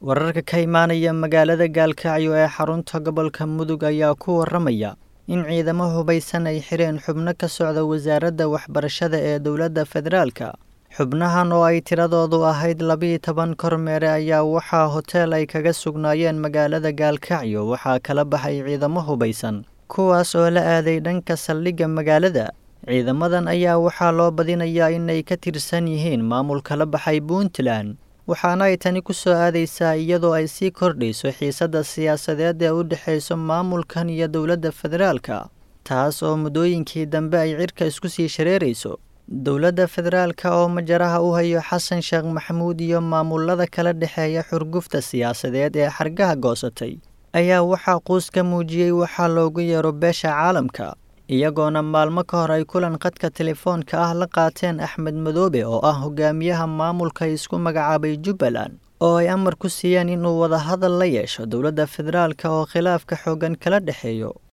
wararka ka imaanaya magaalada gaalkacyo ee xarunta gobolka mudug ayaa ku waramaya in ciidamo hubaysan ay xireen xubno ka socda wasaaradda waxbarashada ee dowladda federaalka xubnahan oo ay tiradoodu ahayd labiiyo toban kormeere ayaa waxaa hoteel ay kaga sugnaayeen magaalada gaalkacyo waxaa kala baxay ciidamo hubaysan kuwaas oo la aaday dhanka saldhigga magaalada ciidamadan ayaa waxaa loo badinayaa inay ka tirsan yihiin maamulka la baxay puntland waxaana ay tani ku soo aadaysaa iyadoo ay sii kordhayso xiisadda siyaasadeed ee u dhexayso maamulkan iyo dowladda federaalka taas oo muddooyinkii dambe ay cirka isku sii shareerayso dowladda federaalka oo majaraha u hayo xasan sheekh maxamuud iyo maamulada kala dhexeeya xurgufta siyaasadeed ee xargaha goosatay ayaa waxaa quus ka muujiyey waxaa loogu yeero beesha caalamka iyagoona maalmo ka hor ay kulan khadka telefoonka ah la qaateen axmed madoobe oo ah hogaamiyaha maamulka isku magacaabay jubbaland oo ay amar ku siiyeen inuu wadahadal la yeesho dowladda federaalka oo khilaafka xooggan kala dhexeeyo